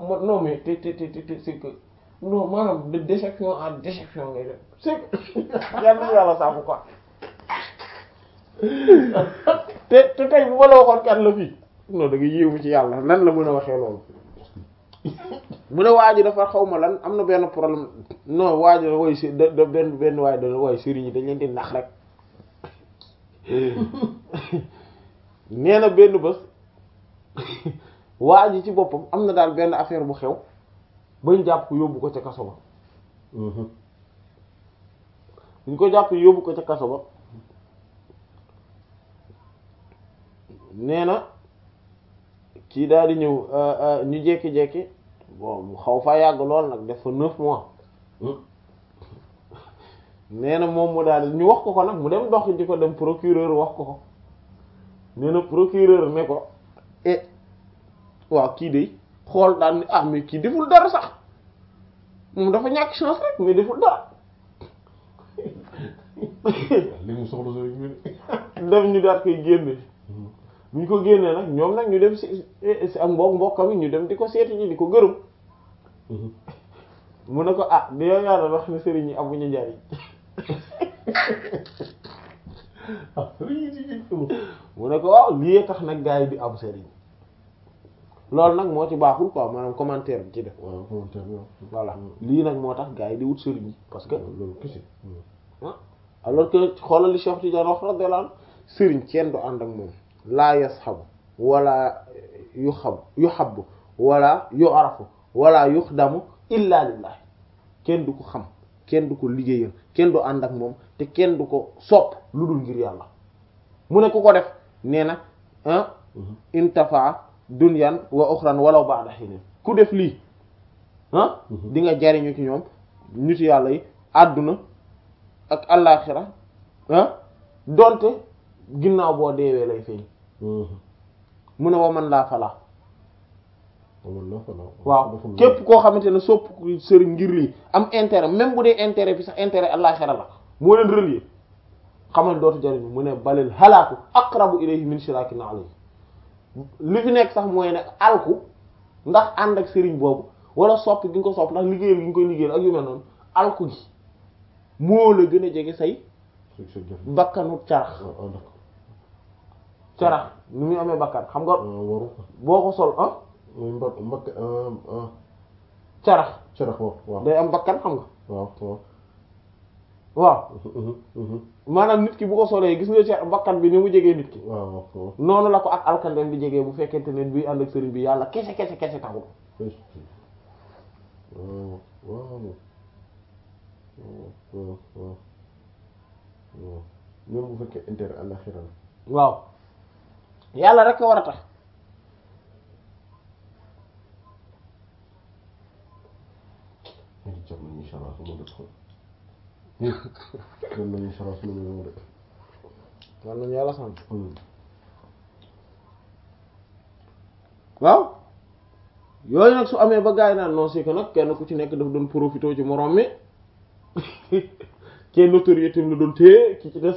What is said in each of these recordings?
non mais te te te te c'est que non maanaam de déception en déception ngay def c'est que yàlla yàlla saabu quoi te te tey bu ma la waxoon kan la fii non da nga yéemu ci yàlla nan la mën a waxee loolu mu ne waa ji dafa xaw ma lan am na benn problème non waa ji way si da da benn benn waaye da waaye sëriñ yi dañ leen di nax rek nee na benn bés waa ji ci boppam am na daal benn affaire bu xew bañ jàpp ko yóbbu ko ca kaso ba buñ ko jàpp yóbbu ko ca kaso ba nee na kii daal di ñëw ñu jekki-jekki bon mu xaw fa yàgg lool nag def fa neuf mois nee na moom mu daal di ñu wax ko ko nag mu dem dox di ko dem procureur wax ko ko nee na procureur ne ko eh waaw kii de xool daal ni ah mais kii deful dara sax moom dafa ñàkk chance rek mais deful dara li mu soxla soo dem ñu daat koy génne bu ñu ko génnee nag ñoom nag ñu dem si si ak mbokk mbokkam yi ñu dem di ko seeti ji di ko gërëm mu ne ko ah di yow yaa doon wax ne sëriñ yi amuñu njariñ mu ne ko waaw lii tax nag gars yi di am sëriñ loolu nag moo ci baaxul quoi maanaam commentaire bi ci def waaw commentaire bi voilà lii nag moo tax gars yi di wut sëriñ yi parce que loolu kese ah alors que xoolal li Cheikh Tidiane wax radiyallahu anhu sëriñ kenn du ànd ak moom laa yasxabu wala yu xab yu xabu wala yu arafu wala yuxdamu illa lillah kenn du ko xam kenn du ko liggéeyal kenn du ànd ak moom te kenn du ko sopp lu dul ngir yàlla mu ne ku ko def nee na ah intafa dunyan wa uxran walaw ba'da hin ku def lii ah di nga jariñu ci ñoom nit yàlla yi àdduna ak allaaxira ah donte ginnaaw boo deewee lay feeñ mu ne wa man laa falaa waaw képp koo xamante ne sopp sëriñ ngir lii am intérêt même bu dee intérêt bi sax intérêt allaaxira la moo leen relier xamal dootu jariñu mu ne balil halaaku aqrabu ilayhi min shirakin alayhi li fi nekk sax mooy ne alku ndax ànd ak sëriñ boobu wala sopp gi nga ko sopp ndax liggéeyal gi nga koy liggéeyal ak yu mel noonu alku gi moo la gën a jege say bakkanu carax carax ni muy amee bakkan xam nga waru boo ko sol ah muy mbak mbak carax carax waaw waaw day am bakkan xam nga waaw waaw waaw maanaam nit ki bu ko solee gis nga ci bakkan bi ni mu jegee nit ki waaw waaw noonu la ko ak alkandem bi jegee bu fekkente ne buy ànd ak sëriñ bi yàlla kese kese kese taxul waaw waaw waaw waaw waaw même bu fekkee intérêt àllaxira la waaw yàlla rek a war a tax ñu ngi jàpp nañu incha allah su ma def ko dem nañu incha allah su ma def ko war nañu yàlla sant waaw yooyu nag su amee ba gaay naan non c'est que nag kenn ku ci nekk daf doon profité ci morom mi kenn notoriété la doon téye ki ci des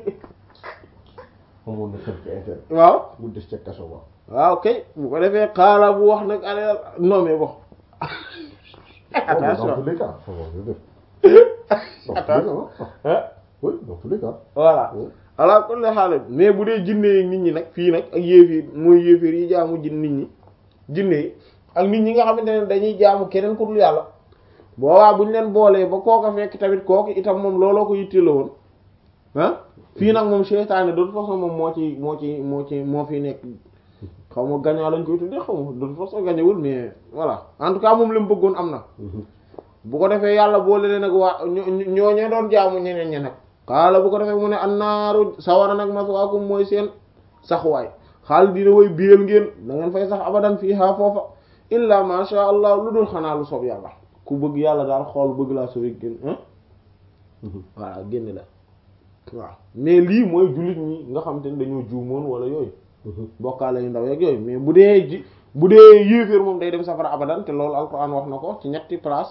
amoon na quelque intérêt waaw mu des ca kaso ba waaw kay bu ko defee xaala bu wax nag ale non mais bon attention dans tous les cas ça va je def attention ah oui dans tous les cas voilà ala kulli xaal mais bu dee jinne yi nit ñi nag fii nag ak yéefir mooy yéefir yi jaamu jin nit ñi jinne yi ak nit ñi nga xamante ne dañuy jaamu keneen ku dul yàlla boobaa bu ñu leen boolee ba kooka fekk tamit kooku itam moom looloo ko yitte la woon ah fii nag moom seytaane de toute façon moom moo ci moo ci moo ci moo fi nekk xaw ma gañaa lañ koy tuddee xaw ma de toute façon gañewul mais voilà en tout cas moom li mu bëggoon am na bu ko defee yàlla boole leen nag waa ñoo ñoo doon jaamu ñeneen ñe nag xaala bu ko defee mu ne annaaru sawara nag maswaakum mooy seen saxuwaay xaal dina woy biyal ngeen da ngeen fay sax abadan fii haa foofa illa ma sha allah lu dul xanaa lu soob yàlla ku bëgg yàlla daal xool bëgg laa sobi gén voilà génn la waaw mais lii mooy jullit ñi nga xam te ne dañoo juumoon wala yooyu bokkaale yu ndaw yeeg yooyu mais bu dee ji bu dee yéeféer moom day dem safara abadan te loolu alquran wax na ko ci ñetti place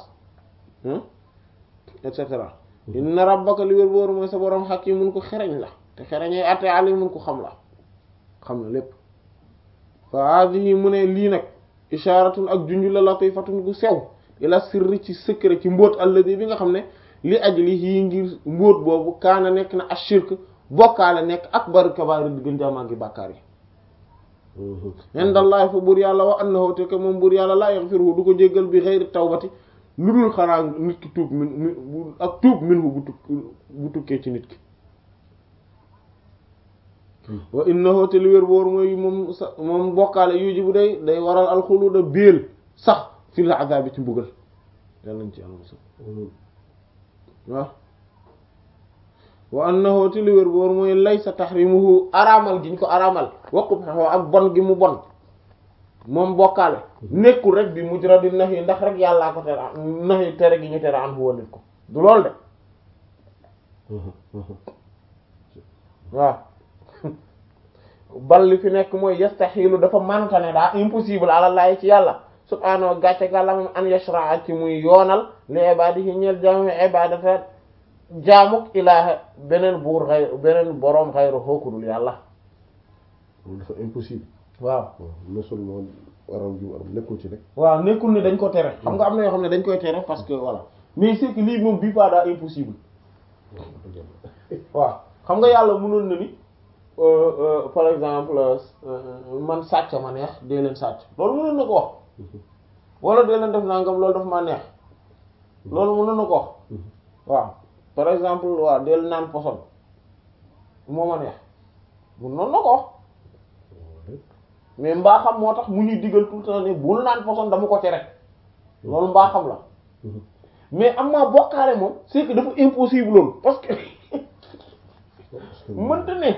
et cetera inna rabbaka li wér booru mooy sa borom hakimun ko xereñ la te xereñee atte alimun ko xam la xam na lépp fa hadihi mu ne lii nag isharatun ak junju la latifatun gu sew ila sirri ci secret ci mbóot alladi bi nga xam ne li ajli yi ngir mbóot boobu kaana nekk na ashirk bokkaale nekk akbar kabaari di gën jaamaa gi bàkkaar yi indallahi fa buur yàlla wa annahu te que moom buur yàlla laa yaghfiruhu du ko jéggal bi xeyri tawbati lu dul xanaa nit ki tuub min ak tuub minhu bu tuk bu tukkee ci nit ki wa innahu te li wér boor mooy moom sa moom bokkaale yuji bu day day waral alxuluda béel sax fil azabi ci mbugal yàlla nañ ci yàlla musal waaw wa annahu te li wér boor mooy laysa tahrimuhu araamal giñ ko araamal waqub xeexoo ak bon gi mu bon moom bokkaale nekkul rek bi mujradi nahi ndax rek yàllaa ko tere nahi tere gi ñu tere an fu walit ko du lool de waaw bal li fi nekk mooy yastaxilu dafa manuta ne daa impossible ala laay ci yàlla subhaanahu gàcce gàlla moom an yashraa ci muy yoonal li ibadihi ñeel jaamu ibadata jaamuk ilaaha beneen buur xay beneen boroom xayru xookudul yàlla dafa impossible waaw non seulement waram ju waram nekkul ci rek waaw nekkul ne dañ ko tere xam nga am na yoo xam ne dañ koy tere parce que voilà mais c'est que lii moom bii pas daa impossible waaw xam nga yàlla mënoon na ni par exemple man sàcc ma neex dee leen sàcc loolu mënoon na ko wax wala dee leen def nangam loolu daf ma neex loolu mënoon na ko wax waaw par exemple waaw dee leen naan poson moo ma neex mënoon na ko wax mais mbaa xam moo tax mu ñuy digal tout le temps ne bul naan poson dama ko tere loolu mbaa xam la mais am maa bokkaale moom c'est que dafa impossible loolu parce que mënta ne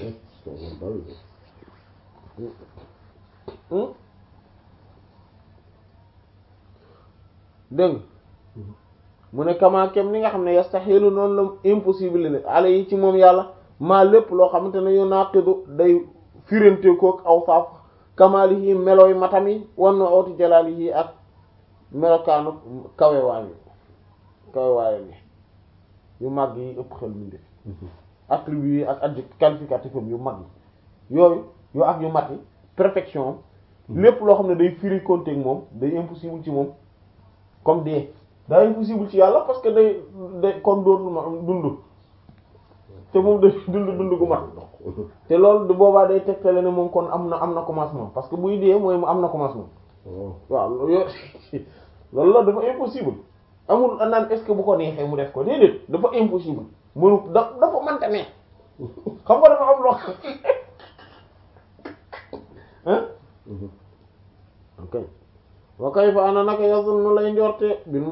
dégg mu ne kamaakem ni nga xam ne yastaxilu noonu la impossible ne ala yi ci moom yàlla maa lépp loo xamante ne yu naqidu day firante kook aw faaf kamaalihi melooy matam yi wan na awti jalaalihi ak melokaanu kawewaay yi kawewaayam yi yu mag yi ëpp xel mi def attribut yi ak adjectif qualificatif yu mag yi yooyu yoo ak yu mat yi perfection lépp loo xam ne day firi konteeg moom day impossible ci moom comme dee daa impossible ci yàlla parce que day day kon dootul ma dund te moom day dund dund gu mat te loolu du boobaa day tegtale ne moom kon am na am na commencement parce que buy dee mooy mu am na commencement waaw loolu loolu la dafa impossible amul naan est-ce que bu ko neexee mu def ko déedéet dafa impossible mënu da dafa mënta ne xam nga dafa am loo hein ok wa kayfa ana naka yazunnu lay njorte bil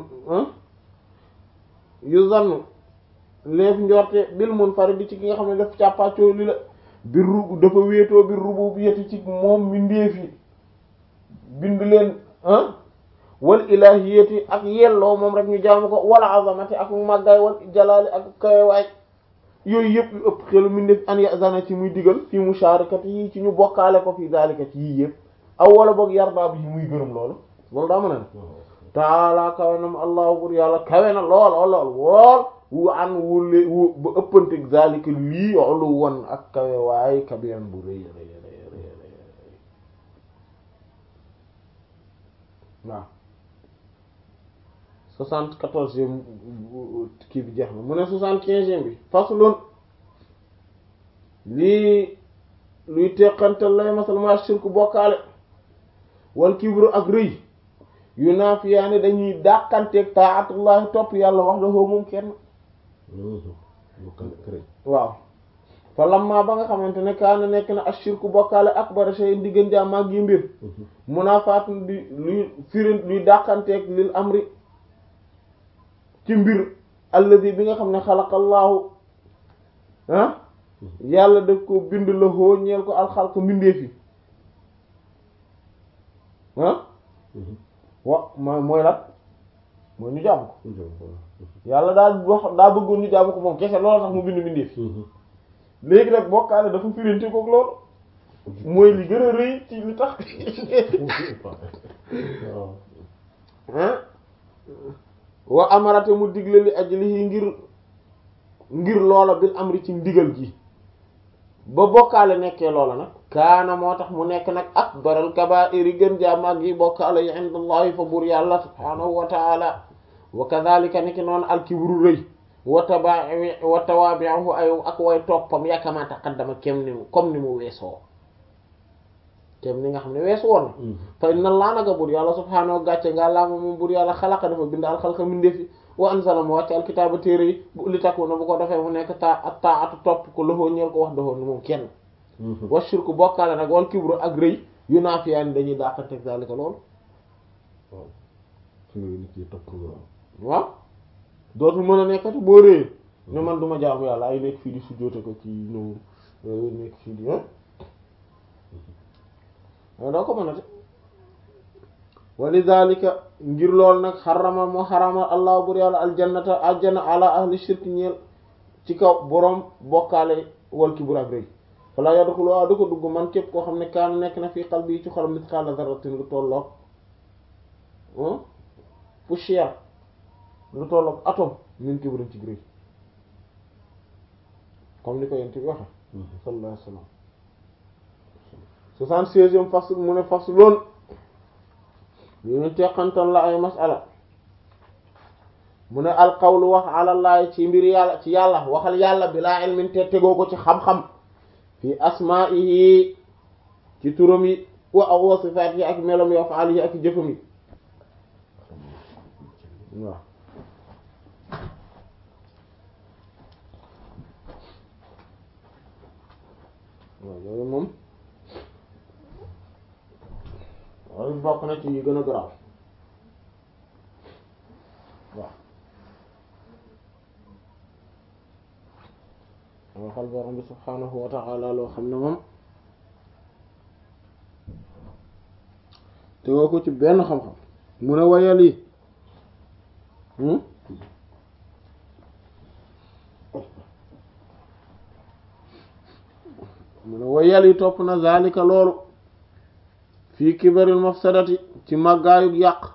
yu zannu leef njorte bil munfarid ci ki nga xam ne daf càppaacoo li la bir ru dafa wéetoo bir rububiyyati ci moom mi ndéefi bind leen ah wal ilahiyati ak yelloo moom rek ñu jaamu ko wala azamati ak màggaay wal jalaali ak kawewaay yooyu yëpp yu ëpp xelu mi def an yazana ci muy digal fi musharakati yi ci ñu bokkaale ko fi daalika ci yii yëpp aw wala boog yarda bi yi muy gërëm loolu loolu daa mën a ne taala kawe nam allahu bur yàlla kawe na lool lool wool wu an wule wu ba ëppante zalika lii olu won ak kawe waay kabiran bu rëy rëy rëy rëy waaw soixante-quatorzième kii bi jeex na mu ne soixante-quinzième bi faslun lii luy teqantal lay masal ma shirku bokkaale wal kibru ak rëy yu naafiyaani dañuy dàqanteeg taatullahi topp yàlla wax dafoo moom kenn waaw fa lamma ba nga xamante ne kaana nekk na ashirku bokkaale akbar shay diggan jaa mag yi mbir munaafaatun di luy firin luy dàqanteeg lil amri ci mbir alladi bi nga xam ne xalaqallaahu ah yàlla daf ko bind la hoo ñeel ko alxalq mbindeef yi ah wa mooy mooy lan mooy ñu jàmm ko yàlla daa wax daa bëggoon ñu jàmm ko moom kese loolu tax mu bind mbindeef yi léegi nag bokkaale dafa firante kook loolu mooy li gën a rëy ci li tax ah wa amarate mu digle li ajlihi ngir ngir loola bil amri ci ndigal gi ba bokkaale nekkee loola nag kaana moo tax mu nekk nag akbaral kabaa'ir yi gën jaa mag yi bokkaale yi indallahi fa buur yàlla subhaanahu wa taala wa kadhalika ni ki noonu alkibru rëy wa tabai wa tawabi'uhu ay ak way toppam yakama taqaddama kem ni mu comme ni mu weesoo kem ni nga xam ne weesu woon na fa inna allah naga buur yàlla subhaanahu gàcce nga laa moom buur yàlla xalaqa dafa bind alxalqa mindeefi wa anzala mu wàcce alkitaaba téere yi bu li takku na bu ko defee mu nekk taa ak taatu topp ko loxoo ñeel ko wax doxoo ni moom kenn wa shirku bokkaale nag wal kibru ak rëy yu naafiyaani dañuy dàqanteeg zalika loolu waaw su nga nit yi topp nga waaw dootul mën a nekkati boo réyee ne man duma jaamu yàlla ay nekk fii di sujjóote ko ci ñëw nekk fii di ah doo ko mën a te walidhalika ngir lool nag xarama moo xarama allah bur yàlla aljannata aljana ala ahli shirk ñeel ci kaw boroom bokkaale wal kibr ak rëy fala yadxulu waaw da ko dugg man képp koo xam ne kaana nekk na fii qalbi yi ci xolam mithqala dharratin lu tolloog poussière lu tolloog atome min kibrin ci rëy comme ni ko yent bi waxe sallallahu alayhi wasallam soixante-seizième fasl mu ne fasl loon yu ñu teqantal la ay masala mu ne alqawlu wax alallahi ci mbir yàlla ci yàlla waxal yàlla bi laa ilmin te tegoo ko ci xam-xam fi asma'ihi ci turam yi wa aw wa sifaat yi ak melom yi wa faal yi ak jëfam yi waaw waaw loolu moom loolu bokk na ci yi gën a garaaw waaw danga xal borom bi subhaanahu wa ta'ala loo xam ne moom te woo ko ci benn xam-xam mu ne wayal yi mu ne wayal yi topp na zalika loolu fii kibaril mafsadati ci màggaayug yàq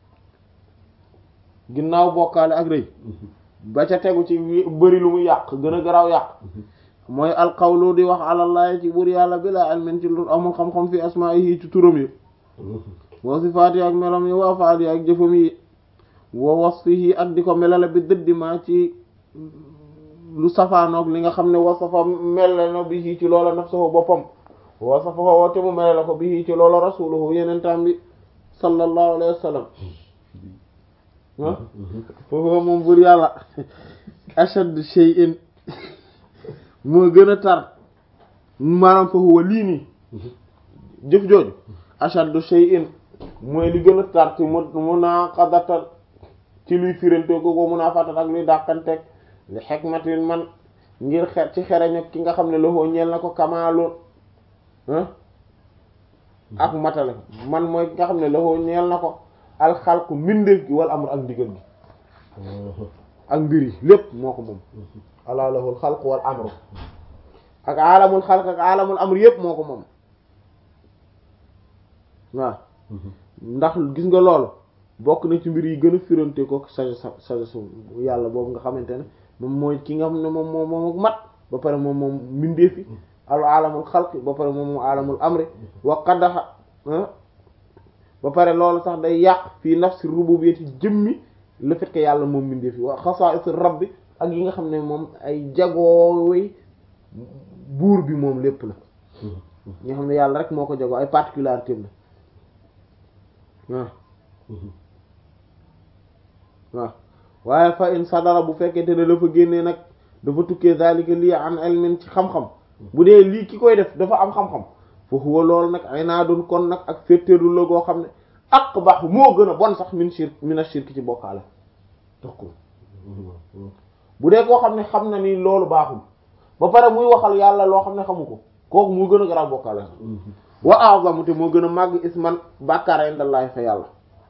ginnaaw bokkaale ak rëy ba ca tegu ci bëri lu mu yàq gën a garaaw yàq mooy alqawlu di wax alallahi ci buur yàlla bi laa ilmin ci lu amul xam-xam fi asmaa'ihi ci turam yi wa sifaati ak melam yi wa afaali ak jëfam yi wa wasfihi ak di ko melale bi dëddi ma ci lu safaanoog li nga xam ne wasafa mel na bi ci loola nafsuhu boppam wasafa woo te mu melale ko bi ci loola rasuluhu yenentaan bi sallallahu alayhi wa sallam ah foofu moom buur yàlla ashad shay'in moo gën a tar maanaam foofu wa lii nii jëf jooju ashad shay'in mooy li gën a tar ci mu munaqadatan ci luy firante ko ko munafatan ak luy dàqanteeg li hikmatin man ngir xer ci xereñ ki nga xam ne loxoo ñeel na ko kamaalun ak matale man mooy ki nga xam ne loxoo ñeel na ko alxalqu mbindeef gi wala amul ak ndigal gi ak mbir yi lépp moo ko moom alaa lahul xalqu wal amru ak alamul xalq ak alamul amru yépp moo ko moom waaw ndax gis nga loolu bokk na ci mbir yi gën a firante ko sagesse sagesse yàlla boobu nga xamante ne moom mooy ki nga xam ne moom moom moom ak mat ba pare moom moom mbindeef yi al alamul xalq ba pare moom moom alamul amri wa qadaxa ba pare loolu sax day yàq fii nafsi rububiyyati jëmmi le fait que yàlla moom mbindeef yi wa xasaa'is rabbi ak yi nga xam ne moom ay jagooy buur bi moom lépp la ñi nga xam ne yàlla rek moo ko jagoo ay particularité la waaw waaw waaye fa in sadara bu fekkente ne dafa génnee nag dafa tukkee zalika lii an ilmin ci xam-xam bu dee lii ki koy def dafa am xam-xam fa huwa loolu nag ay naa doon kon nag ak féttéerlu la goo xam ne aqbah moo gën a bon sax min shirk min ash-shirk ci bokkaale tax ko bu dee koo xam ne xam na ni loolu baaxul ba pare muy waxal yàlla loo xam ne xamu ko kooku moo gën a garaaw bokkaale sax wa a'zamu te moo gën a màgg isman bàkkaar indallahi fa yàlla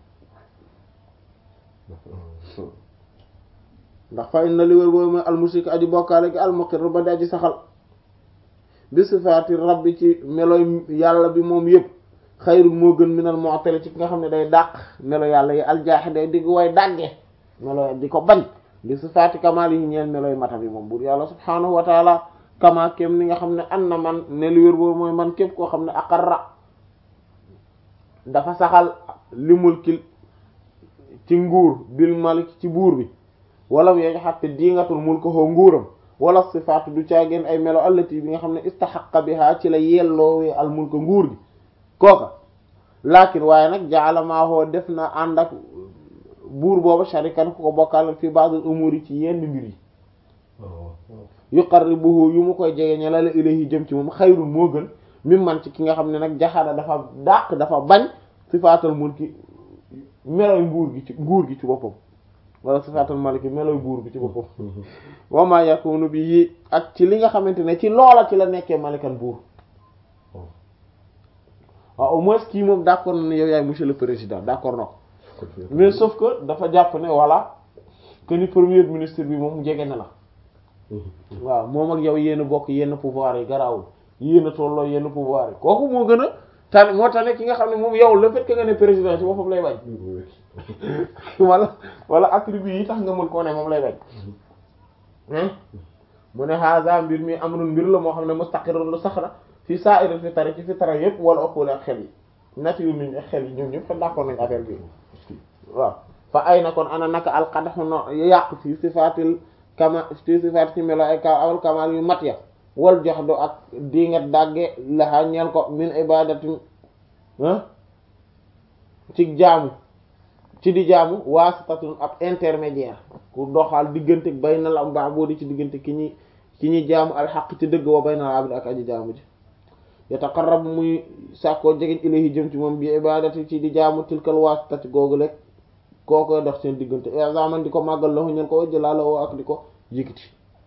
ndax fa inna li wér boobu mooy almushrik aji bokkaale gi almuqir ba di aji saxal bi sifaati rabbi ci meloy yàlla bi moom yëpp xayrun moo gën minal mu'tali ci ki nga xam ne day dàq melo yàlla yi aljaaxi day digg way dàgge melo di ko bañ bi sifaati kamaal yi ñeel meloy matam yi moom buur yàlla subhaanahu wa taala kama kem ni nga xam ne an na man ne lu wér boobu mooy man képp koo xam ne aqarra dafa saxal li mulkil ci nguur bil malik ci buur bi wala mu yeg xatte diingatul mulkahu nguuram wala sifaatu du caageen ay melo allati bi nga xam ne istaxaqa biha ci la yelloowee al mulka nguur gi kooka lakin waaye nag jaala maahoo def na ànd ak buur booba sharikan ku ko bokkal fi ba'd al umuri ci yenn mbir yi yuqarribuhu yu mu koy jege ñala la ilayhi jëm ci moom xayrun moo gën mim man ci ki nga xam ne nag jaxada dafa dàq dafa bañ sifaatal mulki meloy nguur gi ci nguur gi ci boppam wala sifaatal maliki meloy buur bi ci boppam wa ma yakunu bi yi ak ci li nga xamante ne ci loola ci la nekkee malikan buur waaw au moins kii moom d'accord na ne yow yaay monsieur le président d'accord na ko mais sauf que dafa jàpp ne voilà que ni premier ministre bi moom jege na la waaw moom ak yow yéen a bokk yenn pouvoir yi garaawul yéen a tolloo yenn pouvoir yi kooku moo gën a tane moo tax ne ki nga xam ne moom yow le fait que nga ne président ci boppam lay bañ wala wala attribut yi tax nga mën koo ne moom lay bañ mu ne haza mbir mi amrun mbir la moo xam ne mustaqirrun lu sax na fi sa'iril fitari ci fitara yépp wala ëppale ak xel yi nature nit ak xel yi ñoom ñëpp xam d'accord nañ affaire bi waaw fa ay na kon ana naka alqadaxu no yàq fi sifaatil kama fi sifaat ci melo ay ka awal kamal yu mat ya wal jox do ak di nga dàgge laxaa ñeel ko min ibadatin ci jaamu ci di jaamu waasitatun ab intermédiaire ku doxal diggante baynal am baaboodi ci diggante ki ñi ki ñi jaamu alxaq ci dëgg wa baynal abdi ak aji jaamu ji yataqarrabu muy sàkkoo jegeñ ilayhi jëm ci moom bi ibadati ci di jaamu tilkal waasitati googu lekk koo koy dox seen diggante examen di ko màggal la ñeen ko wajjlaa la woo ak di ko yëkkati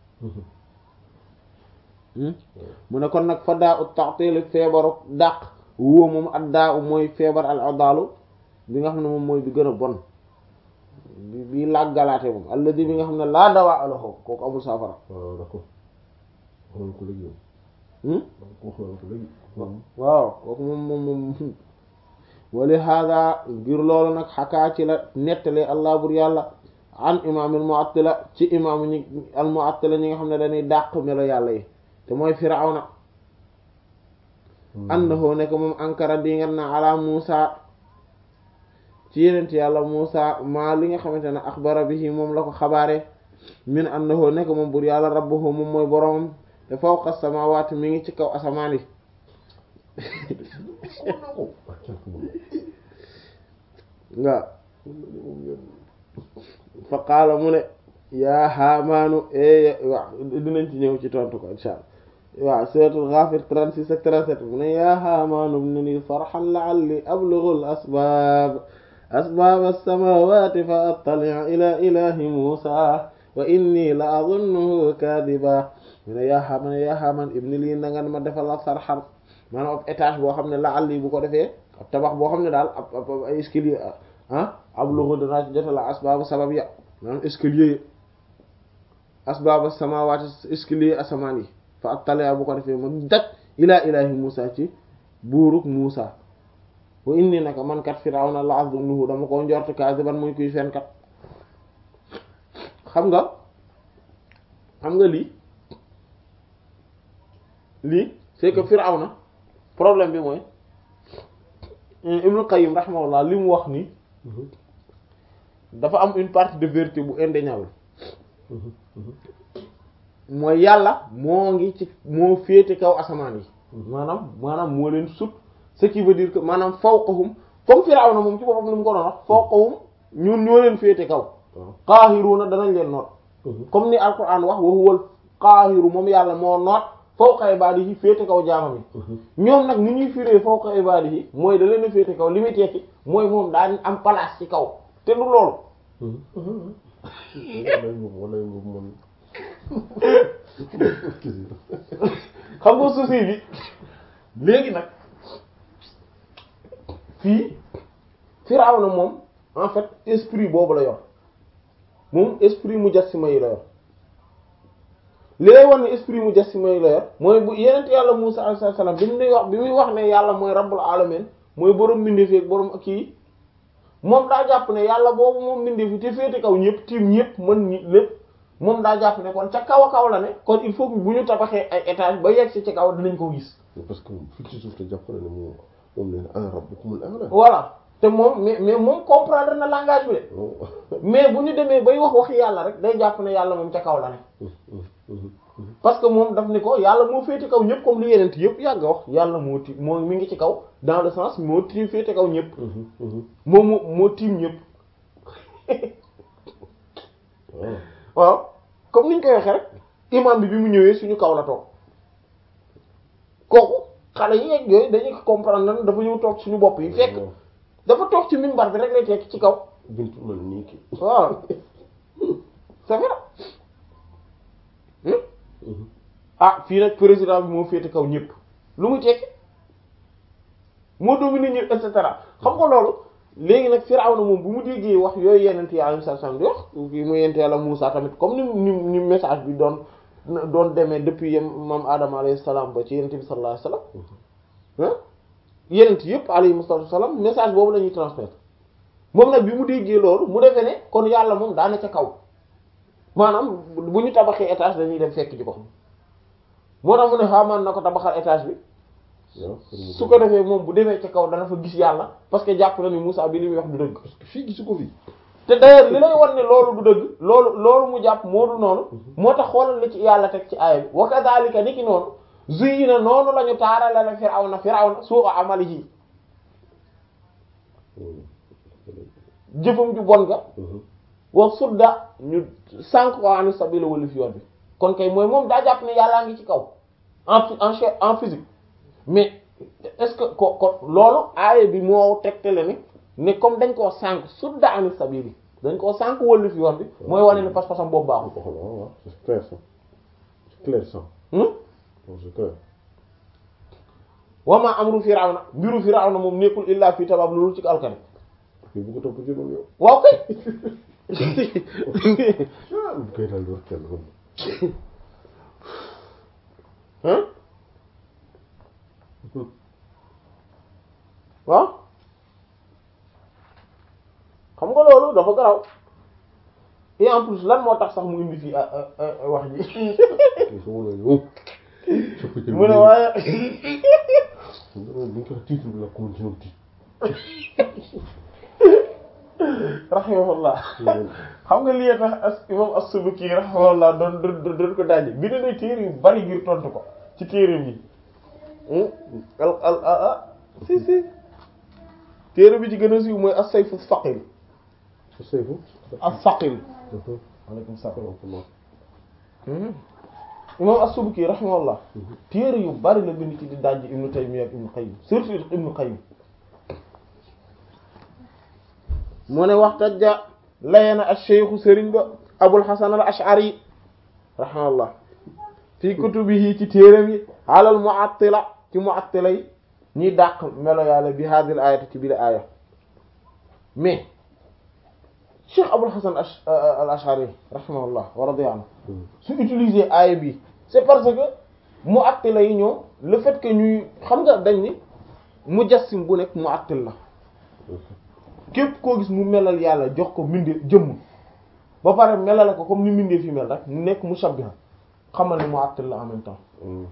mu ne kon nag fa daa ut taxteeli feebaru dàq wóo moom ak daa u mooy feebar al adalu bi nga xam ne moom mooy bi gën a bon bi bi làggalaate moom alladi bi nga xam ne laa dawaa aloxo kooku amul saafara waaw d'accord wax nañ ko léegi wax nañ ko léegi waaw kooku moom moom moom wali hada ngir loolu nag xakaa ci la nettalee allah bur yàlla an imaamil mu'attila ci imaamu ñi al mu'attila ñi nga xam ne dañuy dàq melo yàlla yi te mooy firawna annahu nekk moom ankara di nga na ala Muusa ci yenent yàlla Muusa maa li nga xamante ne axbara bihi moom la ko xabaare min annahu nekk moom bur yàlla rabbuhu moom mooy boromam te fawqa samaawaati mi ngi ci kaw asamaan yi waaw fa qaala mu ne yaa haamaanu e waaw dinañ ci ñëw ci tontu ko insha allah waaw suratul Ghafir 36 ak 37 mu ne yaa haamaanu ibni li sarhan la'alli ablughu al-asbaab asbaab as-samaawaati fa attali'a ila ilahi Muusaa wa inni la adunnuhu kaadiba mu ne yaa haamaan yaa haamaan ibni lii na nga ma defal la sarhan maanaam ab étage boo xam ne la'alli bu ko defee ab tabax boo xam ne daal ab ab ay escalier ah ablughu danaa ci jotal asbaabu sabab ya maanaam escalier yi asbaaba samaawaati escalier asamaan yi fa attali'a bu ko defee ma daj ilaa ilaahi Muusaa ci buuruk Muusaa wa inni naka man kat Firawna la azunnuhu dama ko njort kaadiban muy kuy fenkat xam nga xam nga lii lii c'est que Firawna problème bi mooy Ibn Qayyim rahimahullah li mu wax ni dafa am une partie de vérité bu indéniable mooy yàlla moo ngi ci moo féete kaw asamaan yi maanaam maanaam moo leen sut ce qui veut dire que maanaam fawqahum comme Firawna moom ci boppam li mu ko doon wax fawqahum ñun ñoo leen féete kaw qaahiruuna danañ leen noot comme ni alquran wax wa huwal qaahiru moom yàlla moo noot fawqa ibaadihi féete kaw jaamam yi ñoom nag ni ñuy firee fawqa ibaadihi mooy da leen a féete kaw li muy tekki mooy moom daan am place ci kaw te du loolu xam nga souci bi léegi nag fii Firawna moom en fait esprit boobu la yor moom esprit mujassima yi la yor li lay wax ne esprit mujassima yi la yor mooy bu yenent yàlla Musa alayhi salaam bi mu nuy wax bi muy wax ne yàlla mooy rabbul alamin mooy borom mbindeef ak borom kii moom daa jàpp ne yàlla boobu moom mbindeef yi te féete kaw ñëpp tiim ñëpp mën ñi lépp moom daa jàpp ne kon ca kaw a kaw la ne kon il faut que bu ñu tabaxee ay étage ba yegg si ci kaw dinañ ko gis parce que fii ci suuf te jàpp na ne moom moom nee na ana rabbukumul a'la voilà te moom mais mais moom comprendre na langage bi de mais bu ñu demee bay wax wax yàlla rek day jàpp ne yàlla moom ca kaw la ne parce que moom daf ni ko yàlla moo féete kaw ñëpp comme li yeneen yëpp yàgg a wax yàlla moo ti moo mi ngi ci kaw dans le sens moo ti féete kaw ñëpp moom moo moo tiim ñëpp waaw comme niñ koy waxee rek imam bi bi mu ñëwee suñu kaw la toog kooku xale yi yeeg yooyu dañuy comprendre nan dafa ñëw toog suñu bopp yi fekk dafa toog ci minbar bi rek lay tekk ci kaw bintu man nii ki waaw c'est vrai ah fii nag président bi moo féete kaw ñëpp lu muy tekki moo domine ñëpp et cetera xam nga loolu léegi nag Firawna moom bu mu déggee wax yooyu yenent yàlla sa sam di wax fii mu yent yàlla Muusa tamit comme ni ni ni message bi doon doon demee depuis yem maam Adama alayhi salaam ba ci yenent bi sallallahu alayhi wasallam yenent yëpp alayhi salaam message boobu la ñuy transmettre moom nag bi mu déggee loolu mu defee ne kon yàlla moom daana ca kaw maanaam bu ñu tabaxee étage dañuy dem fekk ji ko moo tax mu ne xaamaan na ko tabaxal étage bi su ko defee moom bu demee ca kaw dana fa gis yàlla parce que jàpp na ni Moussa bi li muy wax du dëgg parce que fii gisu ko fi te d'ailleurs li lay wan ne loolu du dëgg loolu loolu mu jàpp moo du noonu moo tax xoolal li ci yàlla teg ci aaya bi wa kadhalika ni ki noonu zuyyina noonu la ñu taarale la Firawna Firawna suu'a amalihi jëfam ju bon ga wa sudda ñu sànq ko ani sabila wala fi yoon bi kon kay mooy moom daa jàpp ne yàllaa ngi ci kaw en en en physique mais est-ce que ko ko loolu aaya bi moo tegtale ni ne comme dañ koo sànq sudda ani sabili dañ koo sànq wala fi yoon bi mooy wane ne pas-pasam boobu baaxul. waaw c'est clair ça c'est clair ça. c'est clair. wa ma amru firawna mbiru firawna moom nekkul illa fi tabab loolu ci alkane. fii bu ko topp ci moom yow. waaw kay. bu koy daal di wax kenn kon. waaw xam nga loolu dafa garaw et en plus lan moo tax sax mu indi fii wax ji mu ne waaye buñ ko titre bi la ko ci noonu rahimahullah xam nga lii tax as imam as-Subki rahimahullah doon doon doon ko daaje bi ne nay téere yu bari ngir tontu ko ci téere bi al al ah si si téere bi ci gën a siiw mooy as-Sayfu as-Saqil as-Sayfu as-Saqil aleykum salaam imam as-Subki rahimahullah téere yu bari la bind ci di dajji Ibnu Taymiyya ak Ibnu Qayyim surtout Ibnu Qayyim mu ne waxtajja layena ash-shaykhu sëriñ ba Abul Hasan al-Ash'ari rahimahullah fi kutubihi ci téeram yi alal mu'attila ci mu'attila yi ñiy dàq melo yàlla bi hadhihi al-ayati ci bi la aaya mais Cheikh Abul Hasan al-Ash'ari rahimahullah wa radiya anhu su utiliser aaya bi c'est parce que mu'attila yi ñoom le fait que ñuy xam nga dañ ni mujassim bu nekk mu'attil la képp koo gis mu melal yàlla jox ko mbindee jëmm ba pare melal ko comme ni mbindee fi mel rek mu nekk mushabbiha xamal ne mu'attil la en même temps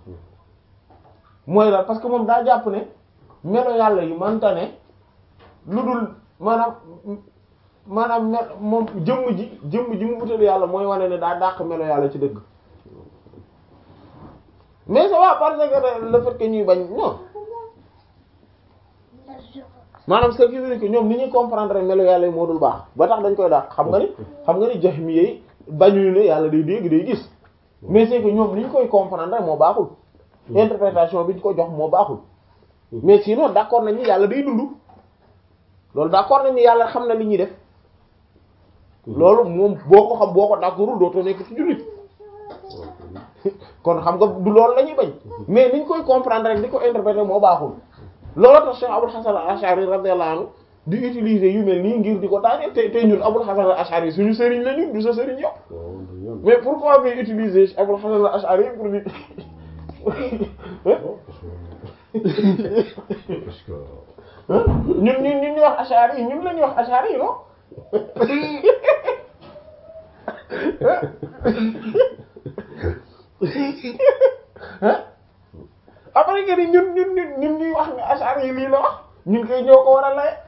mooy la parce que moom daa jàpp ne melo yàlla yi manta ne lu dul maanaam maanaam me moom jëmm ji jëmm ji mu wutal yàlla mooy wane ne daa dàq melo yàlla ci dëgg mais ça va parce que le fait que ñuy bañ non maanaam ce qui veut dire que ñoom ni ñuy comprendre melo yàlla yi moo dul baax ba tax dañ koy dàq xam nga ni xam nga ni jahmi yi bañuñu ne yàlla day dégg day gis mais c'est que ñoom ni ñu koy comprendre moo baaxul interprétation bi ñu ko jox moo baaxul mais sinon d'accord nañ ni yàlla day dund loolu d'accord nañ ni yàlla xam na li ñuy def loolu moom boo ko xam boo ko d'accordul dootoo nekk ci jullit kon xam nga du loolu la ñuy bañ mais ni ñu koy comprendre rek di ko interpréter moo baaxul loolu tax Cheikh Abul Hasan al-Ash'ari radiyallahu anhu di utiliser yu mel nii ngir di ko daaneel te te ñun Abul Hasan al-Ash'ari suñu sëriñ la ñu du sa sëriñ yow mais pourquoi ngay utiliser Abul Hasan al-Ash'ari pour di ñun ñun ñun ñu wax Ash'ari ñun la ñuy wax Ash'ari non après que ni ñun ñun ñun ñun ñuy wax ne ashar yi lii la wax ñun koy ñoo ko war a laye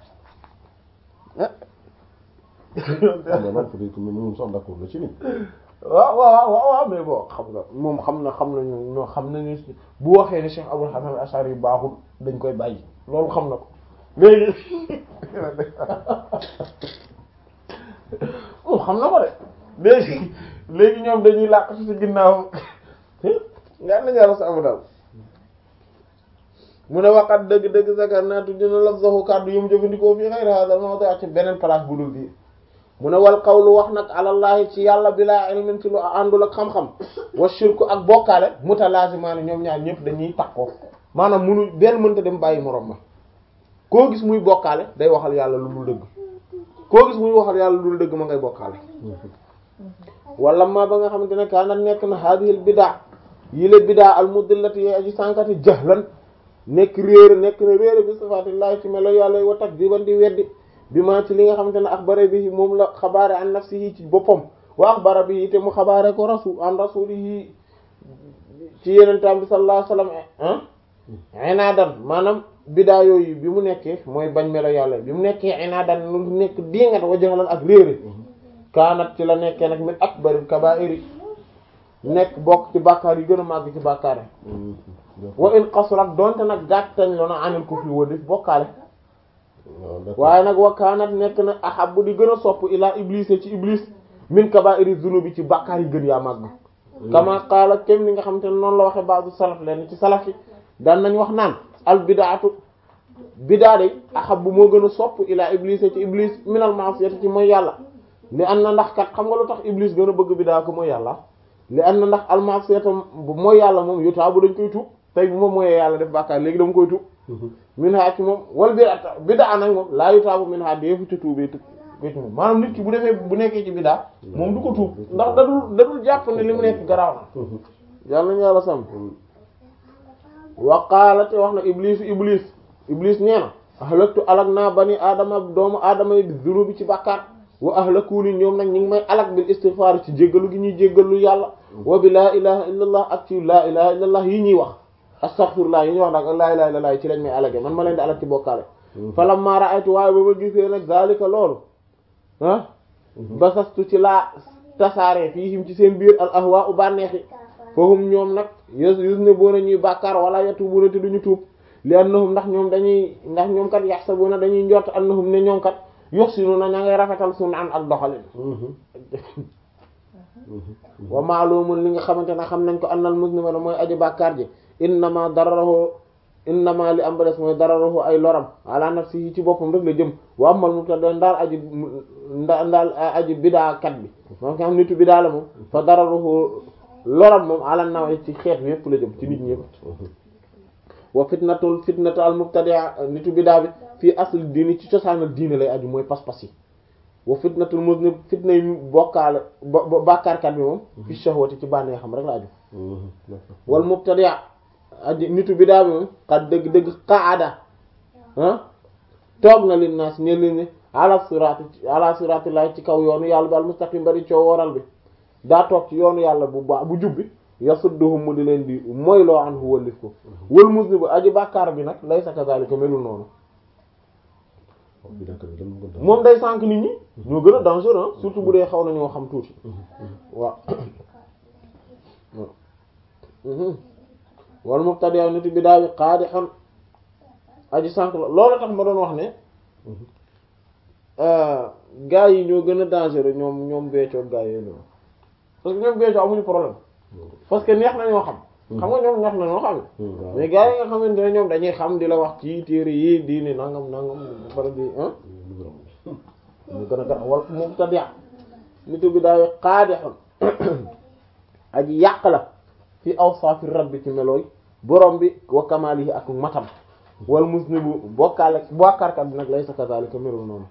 mais man peut-être que moom sax d'accord na ci nit. waaw waaw waaw waaw mais bon xam nga moom xam na xam nañu ñoo xam nañu bu waxee ne Cheikh Abul Hasan al-Ash'ari yi baaxul dañ koy bàyyi loolu xam na ko léegi moom xam na ko de léegi léegi ñoom dañuy làq ci si ginnaaw nga nañu yàlla sa amu daal mu ne waxat dëgg-dëgg zakar naatu dina lafzahu kàddu yu mu jëfandikoo fii xayri hadal mawdi ci beneen place bu dul bii mu ne wal qawlu wax nag alallahi ci yàlla bilaa ilmin ci lu àndul ak xam-xam wa shirku ak bokkaale mutalazimaani ñoom ñaar ñëpp dañuy takkoo maanaam munu benn mënta dem bàyyi moroom ma koo gis muy bokkaale day waxal yàlla lu dul dëgg koo gis muy waxal yàlla lu dul dëgg ma ngay bokkaale wala ma ba nga xamante ne kaanat nekk na hadihil bidaa yile bidaa al mudillati yee aji sànkati jahlan nekk réer nekk na réer bi sifaatillahi ci melo yàlla yi wa takdiban di weddi bi ma ci li nga xamante ne axbara bi moom la xabaare an nafsihi ci boppam wa axbara bi te mu xabaare ko rasul an rasulihi ci yenentaan bi sallallahu alayhi wasallam ah inaadan maanaam bidaa yooyu bi mu nekkee mooy bañ melo yàlla bi mu nekkee inaadan lu nekk dingat wa jaxlan ak réere kaanat ci la nekkee nag min akbaril kabaa'iri nekk bokk ci bàkkaar yi gën a màgg ci bàkkaar yi wa in qasurat donte nag gàttañ lona anil kufri wa def bokkaale waaye nag wa kaanat nekk na ahabbu di gën a sopp ilaa iblis ci iblis min kaba'iri zunubi ci bàkkaar yi gën yaa màgg kama qaala kem ni nga xam te ne noonu la waxe ba'du salaf leen ci salaf yi daan nañ wax naan al bidaatu bidaa day ahabbu moo gën a sopp ilaa iblis ci iblis min al ma'siyati ci mooy yàlla li an na ndax kat xam nga lu tax iblis gën a bëgg bidaa ko mooy yàlla li an na ndax al ma'siyata mooy yàlla moom yotaa bu dañ koy tuub tey bu ma mooyee yàlla def bàkkaar léegi dama koy tuub min ha ci moom wal bid'a bid'a nag moom laa yutaabu min ha deefu ci tuubee tu ci moom maanaam nit ki bu defee bu nekkee ci bid'a moom du ko tuub ndax dadul dadul jàpp ne li mu nekk garaaw na yàlla nañu yàlla sàmm wa qaala te wax na iblis iblis iblis nee na ahlaktu alak naa bani aadama doomu aadama yi bi zunubi ci bàkkaar wa ahlakuni ñoom nag ñu ngi may alak bil istighfar ci jéggalu gi ñuy jéggalu yàlla wa bi laa ilaha illallah ak ci laa ilaha illallah yi ñuy wax astaghfirullah yi ñuy wax nag laa ilaha illallah ci lañ may alage man ma leen di alak ci bokkaale falamma ra'aytu waaye ba ma gisee nag zalika loolu ah basastu ci laa tasaare fiihim ci seen biir al ahwa u bànneexi fahum ñoom nag yus yus ne boona ñuy bàkkaar wala yatubuna te duñu tuub li annahum ndax ñoom dañuy ndax ñoom kat yaxsabuna dañuy njort annahum ne ñoom kat yuhsinuna ña ngay rafetal sunan ak doxalin wa ma'lumun li nga xamante ne xam nañ ko annal muslima mooy aji bàkkaar ji innama dararahu innama li am ba des mooy dararahu ay loram ala nafsihi ci boppam rek la jëm wa amal mubtada ndaal aji nda ndaal aji bidaa kat bi moom nga xam nitu bidaa la moom fa dararuhu loram moom ala naw ci xeet bi yépp la jëm ci nit ñi yépp wa fitnatul fitnatu al mubtadia nitu bidaa bi fii asl diini ci cosaanal diine lay aju mooy pas-pas yi wa fitnatul muznib fitna yi bokkaale bàkkaarkat bi moom fi shahwati ci bànnee xam rek la aju wal mubtadia aji nitu bidaa bi moom xat dëgg dëgg qaada ah toog na lin naas ñe leen ni ala sirati ala siratillahi ci kaw yoonu yàlla bi al mustaqim bari coo waral bi daa toog ci yoonu yàlla bu baax bu jubbi yasudduhum mu di leen di mooy loo an hu wallif ko wal muslimu aji bàkkaar bi nag laysa kadhalika melul noonu moom day sànk nit ñi ñoo gën a dangereux surtout bu dee xaw nañoo xam tuuti waaw wal mubtadi' nit bi daa bi qaadihun aji sànk la loolu tax ma doon wax ne gaa yi ñoo gën a dangereux ñoom ñoom beecoo gaa yi ñoom parce que ñoom beecoo amuñu problème parce que neex na ñoo xam xam nga ñoom neex na ñoo xam mais gaa yi nga xamante ne ñoom dañuy xam di la wax ci téere yi diini nangam nangam bara di ah ñu gën a gën wal mubtadi' nitu bi daa bi qaadihun aji yàq la fi awsaafi rabbi ci melooy borom bi wa kamaalihi ak matam wal musnibu bokkaale bokkaarkat bi nag laysa kazaalika melul noonu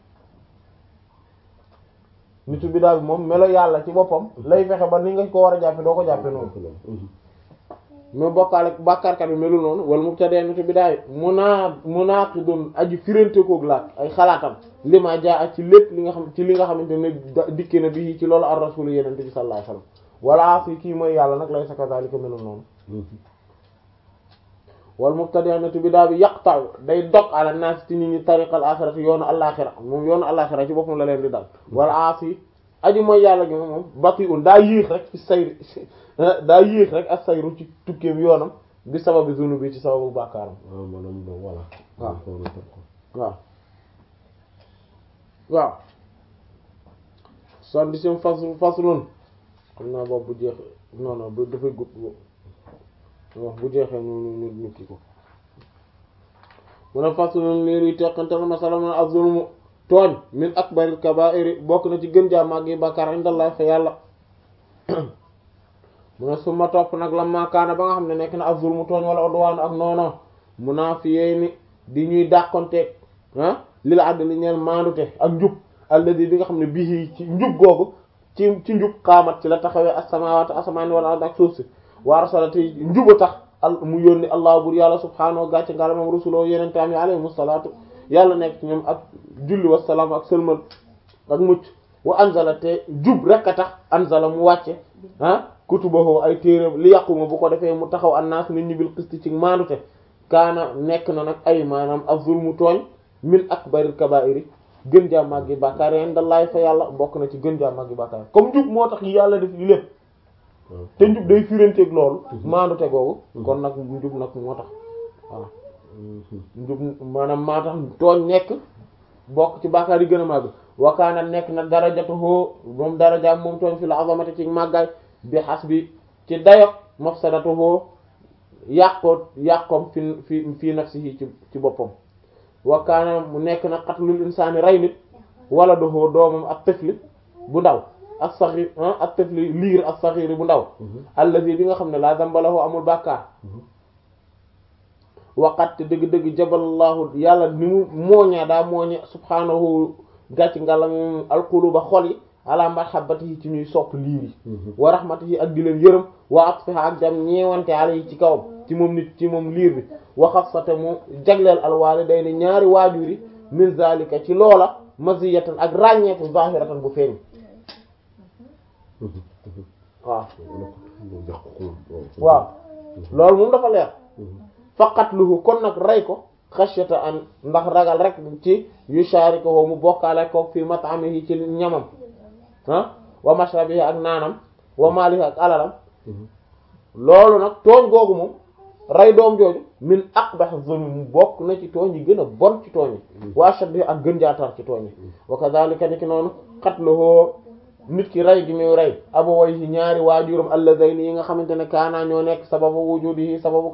nitu bi daal moom melo yàlla ci boppam lay fexe ba ni nga ko war a jàppe doo ko jàppe noonu mais bokkaale bàkkaarkat bi melul noonu wala mubtadi'atu bidaay munaa munaaqidun aji firante koog laat ay xalaatam li ma jaa ak ci lépp li nga xam ci li nga xamante ne dikke na bi ci loolu ar rasul yenente bi sallallahu alayhi wasallam wala fi kii mooy yàlla nag lay sa kazalika melul noonu wal mubtadi'atu bidaa bi yaqta'u day dog ala naas ci nit ñi tariqal axirati yoonu alaxira moom yoonu alaxira ci boppam la leen di dal wala aasi aji mooy yàlla gi moom bati un daa yéex rek ci sayri daa yéex rek ak sayru ci tukkeem yoonam bi sababi zunu bi ci sababu bàkkaaram waaw maanaam voilà. waaw waaw waaw son di sim fas faslun xam naa boobu bu jeex non non bu dafay gudd wax bu jeexee ñu ñu ñu kii ko mu ne faslun liir yi teqantal masala man az-zulmu tooñ min akbaril kaba'iri bokk na ci gën jaa màgg yi bàkkaar indallah fa yàlla mu ne suma topp nag la maakaana ba nga xam ne nekk na az-zulmu tooñ wala udwaan ak noono munaafiyeey ni di ñuy dàqonteeg ah li la àdd li ñeen maandute ak njub alladi bi nga xam ne bii ci njub googu ci ci njub xaamat ci la taxawee as-samaawaat asamaani wal ard ak suuf si wa arsalati njuba tax al mu yónni allah bur yàlla subhaanahu gàcce ngala moom rusuloo yenentaam yi alayhimu salaatu yàlla nekk ci ñoom ak julli wasalaam ak sëlmal ak mucc wa anzala te jub rek a tax anzala mu wàcce ah kutubahu ay téere li yàquma bu ko defee mu taxaw annaas nit ñi bil qisti ci maandute kaana nekk na nag ay maanaam az-zulmu tooñ min akbaril kabaa'iri gën jaa màggi bàkkaar indallahi fa yàlla bokk na ci gën jaa màggi bàkkaar comme njub moo tax yàlla def li lépp te njub day firanteeg loolu maandute googu kon nag njub nag moo tax waaw njub maanaam maa tax tooñ nekk bokk ci bàkkaar yi gën a màgg wakaana nekk na darajatuhu moom darajaam moom tooñ fi la azamati ci màggaay bi xas bi ci dayo mafsadatuhu yàqoo yàqoom fi fi fii nafsihi ci ci boppam wakaana mu nekk na qatlul insaani rey nit wala doxoo doomam ak tëfli bu ndaw ak saxir ak tëfli liir ak saxir bu ndaw allazi bi nga xam ne laa dambalahu amul bàkkaar waqat dëgg-dëgg jabalallahu yàlla ni mu mooñaa daa mooñe subhaanahu gàcc ngala moom alquluba xol yi ala marhabatihi ci ñuy sopp liir yi wa rahmatihi ak di leen yërëm wa atfiha ak jam ñeewante ala yi ci kawam ci moom nit ci moom liir bi wa xassata mu jagleel alwaalidayni ñaari waajur yi min zalika ci loola maziyatan ak ràññeeku zahiratan bu feeñ waaw waaw loolu moom dafa leer faqatluhu kon nag rey ko xashyata an ndax ragal rek ci yusharikuhu mu bokkaale ko fi mat'amihi ci ñamam ah wa mashrabihi ak naanam wa malihi ak alalam loolu nag tooñ googu moom rey doom jooju min aqbah zulm mu bokk na ci tooñ yi gën a bon ci tooñ yi wa ashaddi ak gën jaatar ci tooñ yi wa kadhalika ni ki noonu qatluhu nit ki rey gi muy rey abawayhi ñaari waajuram alladhayni yi nga xamante ne kaana ñoo nekk sababu wujudihi sababu